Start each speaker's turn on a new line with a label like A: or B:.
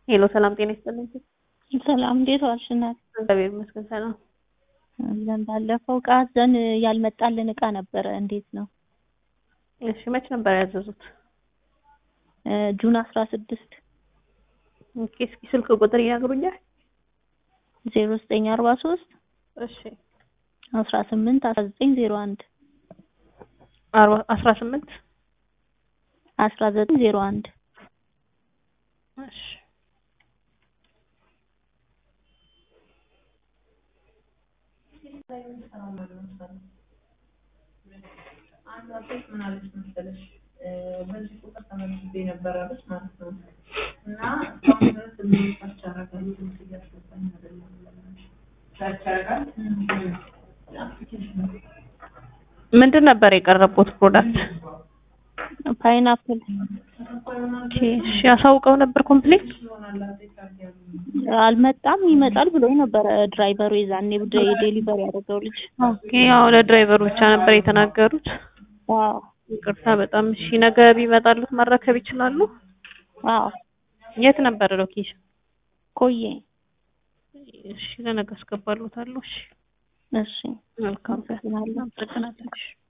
A: ሄሎ ሰላም ጤና ይስጥልኝ።
B: ሰላም እንዴት ዋልሽ እናት?
A: እግዚአብሔር ይመስገን ሰላም።
B: አለን ባለፈው እቃ አዘን ያልመጣልን እቃ ነበረ። እንዴት ነው?
A: እሺ መች ነበር ያዘዙት?
B: ጁን አስራ ስድስት
A: ኦኬ እስኪ ስልክ ቁጥር ይነግሩኛል?
B: ዜሮ ዘጠኝ አርባ ሶስት
A: እሺ
B: አስራ ስምንት አስራ ዘጠኝ ዜሮ አንድ
A: አርባ አስራ ስምንት
B: አስራ ዘጠኝ ዜሮ አንድ
A: እሺ
C: አንዷ ሴት ምን አለች መሰለሽ በዚህ ቁጥር ተመዝግቤ ነበር አለች ማለት ነው። እና እስካሁን ድረስ እዚህ ሰርች አደርጋለሁ ድምፅ እያስገባኝ አይደለም ብላለች። ሰርች ያደርጋል አፕሊኬሽን
A: ምንድን ነበር የቀረቡት ፕሮዳክት?
B: ፓይናፕል
A: ኦኬ እሺ ያሳውቀው ነበር ኮምፕሌት?
B: አልመጣም ይመጣል ብሎኝ ነበረ ድራይቨሩ የዛኔ ዴሊቨሪ ያደረገው ልጅ።
A: ኦኬ ያው ለድራይቨሩ ብቻ ነበር የተናገሩት።
B: አዎ
A: ይቅርታ በጣም እሺ። ነገ ቢመጣሉት መረከብ ይችላሉ?
B: አዎ
A: የት ነበር ሎኬሽን?
B: ቆየ
A: እሺ ለነገ አስገባሉታለሁ። እሺ
B: እሺ
A: መልካም ቀን።
B: አመሰግናለሁ።
A: አመሰግናለሁ። እሺ